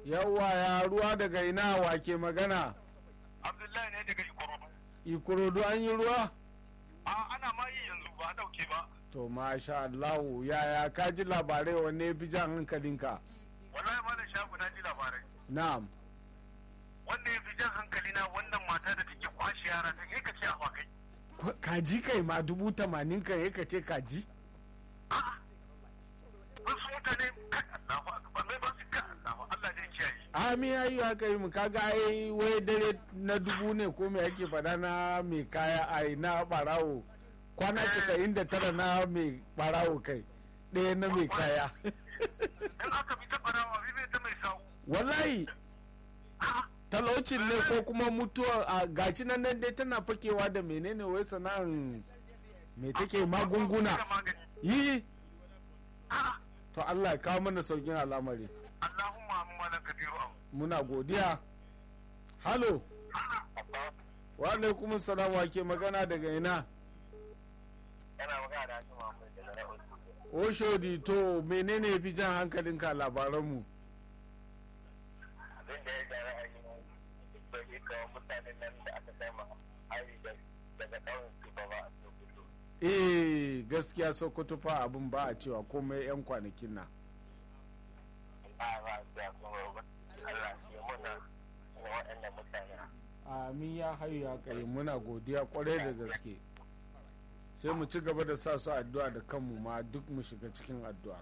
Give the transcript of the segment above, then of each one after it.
Yawwa ya ruwa daga ina wake magana. Abdullahi ne daga Ikorodu. Ikorodu an yi ruwa? A ana ma yi yanzu ba a dauke ba. To masha Allahu yaya ka ji labarai wanne ya fi jan hankalinka? Wallahi ma da shafu na ji labarai. Na'am. Wanda ya fi jan hankali na wannan mata da take kwashe yara ta kai ka ce a kai. Kwa- Kaji kai ma dubu tamanin kan ya ka ce kaji? A'a. Wasu mutane kai Allahu akbar mai ba su kai Allahu Allah ne kiyaye. Ami ya yi haka yi mu kaga ai wai dare na dubu ne ko me ake fada na mai kaya ai na barawo kwana casa'in da tara na mai barawo kai ɗaya na mai kaya In aka bi ta barawa bi bai ta mai sawu. wallahi A'a. talaucin ne ko kuma mutuwa a gashi nan nan dai tana fakewa da menene wai sana'an me take magunguna Da magani. yi A'a. to Allah ya kawo mana saukin al'amari Allahumma amma lan kabiru am. muna godiya halo wa alaikum salam wa ke magana daga ina Yana magana da Hashim Muhammad daga Ra'ul. oshodi to menene ya fi jan hankalinka a labaranmu abin da ya ga ra'ayi da ke kawo mutanen nan da aka sama hari daga ɗaurin su ba ba a sokoto eh gaskiya sokoto fa abin ba a cewa komai yan kwanakin na a ba a siya kuma ba Allah ke muna na waɗannan mutane amin ya hayu ya kai muna godiya kwarai da gaske sai mu ci gaba da sa su addu'a da kanmu ma duk mu shiga cikin addu'a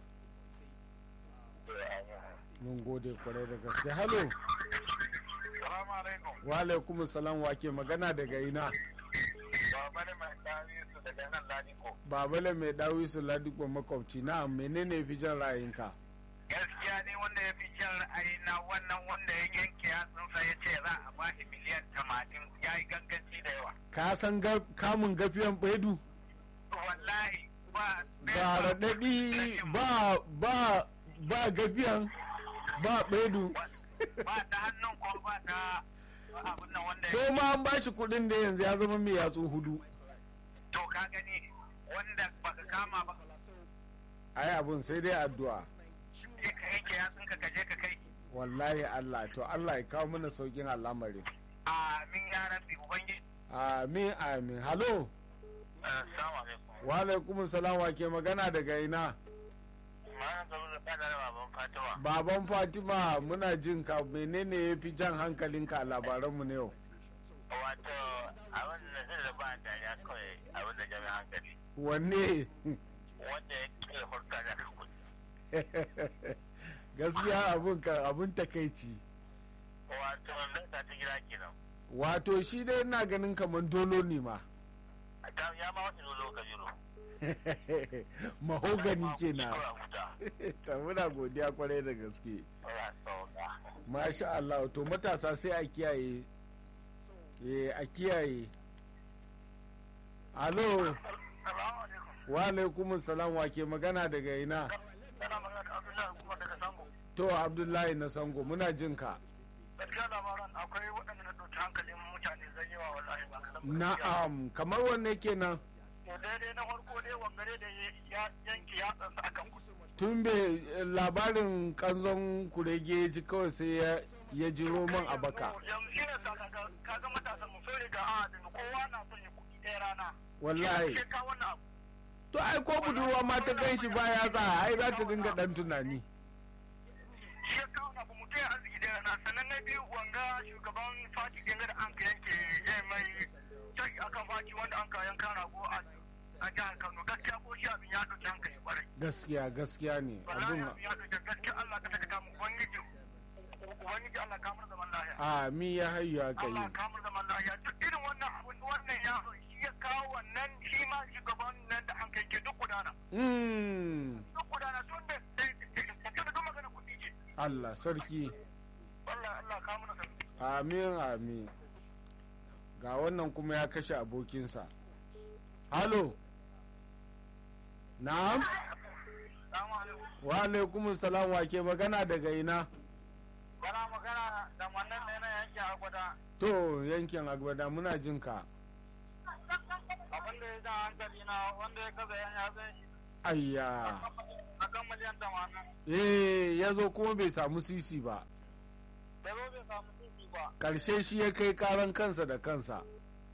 da ya yi mun gode kwarai da gaske halo Salamu alaikum. wa alaikum salam wa ke magana daga ina Baba ne mai kari su daga nan Ladiko. babale mai dawi su ladikwa makwabci na menene ya fi jan ra'ayinka Gaskiya ne wanda ya fi jan ra'ayi na wannan wanda ya yanke yatsunsa ya ce za a ba shi miliyan tamanin ya yi ganganci da yawa. ka san ga- kamun gafiyan baidu Wallahi ba. ga raɗaɗi ba ba ba gafiyan ba baidu Ba ta hannun ko ba ta abin nan wanda ya ko ma an ba shi kuɗin da yanzu ya zama mai yatsu hudu to ka gani wanda baka kama ba ai abun sai dai addu'a sai ka yanke yatsun ka kaje ka kai wallahi Allah to Allah ya kawo mana saukin al'amari amin ya rabbi ubangiji amin amin halo assalamu alaikum wa alaikum salam wa ke magana daga ina ma ga da kada da baban fatima baban fatima muna jin ka menene ya fi jan hankalinka a labaranmu na yau wato abin da zai da ba da ya kawai abin da jami'an hankali wanne wanda ya ke hurta da kuɗi gaskiya abun ka abun takaici wato nan ta ta gida kenan wato shi dai ina ganin kamar dolo ne ma ta ya ma wata lolo ka jiro mahogani kenan Kawai a huta. ta muna godiya kwarai da gaske Allah sauka. masha Allah to matasa sai a kiyaye eh a kiyaye alo Salamu alaikum. wa alaikum salam wa ke magana daga ina Kana magana da Abdullahi kuma daga Sango. to abdullahi na sango muna jin ka Gaskiya labaran akwai waɗanda na ɗauki hankalin mutane zai yawa wallahi ba kaɗan. na'am kamar wanne kenan To daidai na farko dai wangare da ya yanke yatsansa akan kusa. tun bai labarin kanzon kurege ya ji kawai sai ya ya ji roman a baka Yanzu shi ne sa kaga kaga matasan mu sun riga a da kowa na son ya kuɗi ɗaya rana. wallahi Sai ka wannan abu. to ai ko budurwa ma ta gan shi baya za ai za ta dinga dan tunani Shi ya kawo abu mutum ya arziki ɗaya rana sannan na biyu wanga shugaban fati ɗin da an ka yanke ya mai taki akan fati wanda an ka yanka rago a a jihar Kano gaskiya ko shi abin ya ɗauki hankali ƙwarai. gaskiya gaskiya ne wallahi abun abin ya ɗauki gaskiya Allah ka saka kamu ubangiji ubangiji Allah kamar zaman lahiya. a mi ya hayyu ya kai Allah kamar zaman lahiya duk irin wannan abun wannan yaro shi ya kawo wannan shi ma shugaban nan da an kai ke duk gudana. mm Duk gudana tun da da da duk magana kuɗi ce. Allah sarki Allah Allah kamar da sarki. amin amin ga wannan kuma ya kashe abokinsa halo na'am Salamu alaikum. wa alaikum salam wa ke magana daga ina Bana magana da wannan ne na yanke agwada. to yankin agbada muna jin ka Abin da ya ja hankali na wanda ya kaza yan yatsun shi ayya a kan miliyan tamanin. eh ya zo kuma bai samu sisi ba da zo bai samu titi ba karshe shi ya kai karan kansa da kansa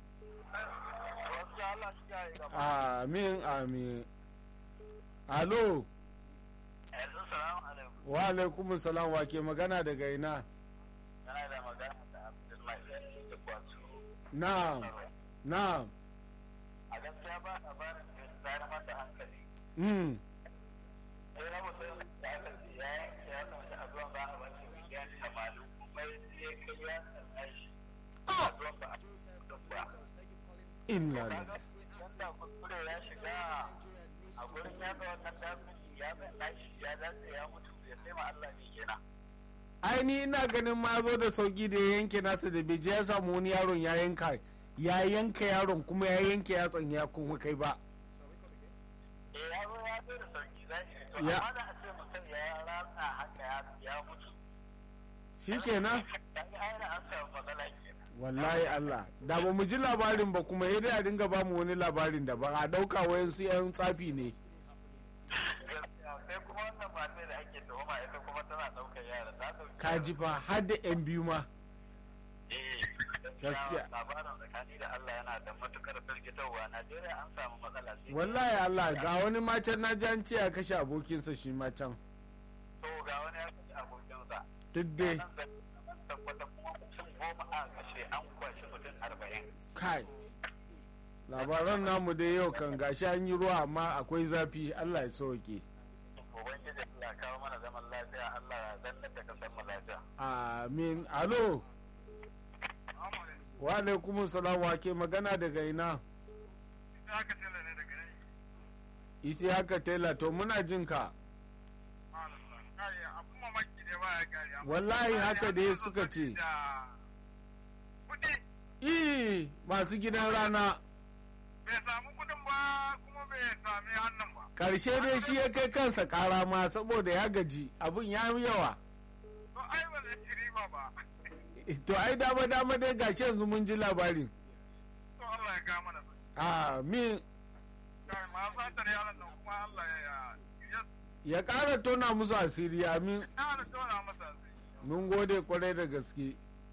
wasu Allah shi ya yi gaba amin amin alo yanzu salamu alaikum wa alaikum salam wa ke magana daga ina yana da magana da Abdullahi da kwato na'am na'am a gaskiya ba labarin da ya tsara mata hankali mm. sai na mutum da aka ce ya yanke ya samu a zuwan ba a bashi miliyan tamanin kuma ya kai ya sanna shi a zuwan ba a duk ba inna kaga lillahi. yanda kuskure ya shiga a gurin ya ga wannan dafin ya sanna shi ya dace ya mutu ya sai ma Allah ne kenan ai ni ina ganin ma zo da sauki da ya yanke nasa da bai je ya samu wani yaron ya yanka ya yanka yaron kuma ya yanke yatsan ya kuma kai ba eh ya zo ya zo da sauki za shi to Ya- amma da a ce mutum ya ratsa haka ya ya mutu shikenan dan ai da an samu matsala kenan wallahi Allah da ba mu ji labarin ba kuma ya dai a dinga ba mu wani labarin da ba a dauka wayansu yan tsafi ne gaskiya sai kuma wannan matar da ake tuhuma ita kuma tana ɗaukar yara ta ɗauki ka ji fa har da yan biyu ma Eh, Gaskiya. labarin tsakani da Allah yana da matukar firgitarwa Najeriya an samu matsala sai wallahi Allah ga wani macen na ji an ce ya kashe abokinsa shi ma can to ga wani ya kashe abokinsa duk dai nan da nan tabbata kuma mutum goma a kashe an kwashi mutum arba'in kai labaran namu dai yau kan gashi an yi ruwa amma akwai zafi Allah ya sauke ubangiji Allah kawo mana zaman lafiya Allah ya zannar da kasar mu lafiya amin alo wa alaikum salam wa ke magana daga ina aka tela ne daga nan isi haka tela to muna jin ka kai abun mamaki ne ba ya kare wallahi haka dai suka ce kudi ii masu gidan rana bai samu kudin ba kuma bai sami hannun ba karshe dai shi ya kai kansa kara ma saboda ya gaji abin ya yi yawa to ai ba zai ci riba ba to ai dama dama dai gashi yanzu mun ji labarin to Allah ya ga mana su amin kai ma satar yaran nan kuma Allah ya ya ya ƙara tona musu asiri amin ya tona masa su mun gode kwarai da gaske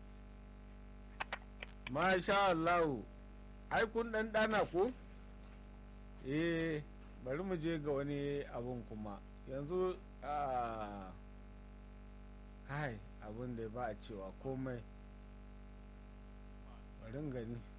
masha Allah ai kun dan dana ko eh bari mu je ga wani abun kuma yanzu a kai abun da ba a cewa komai bari in gani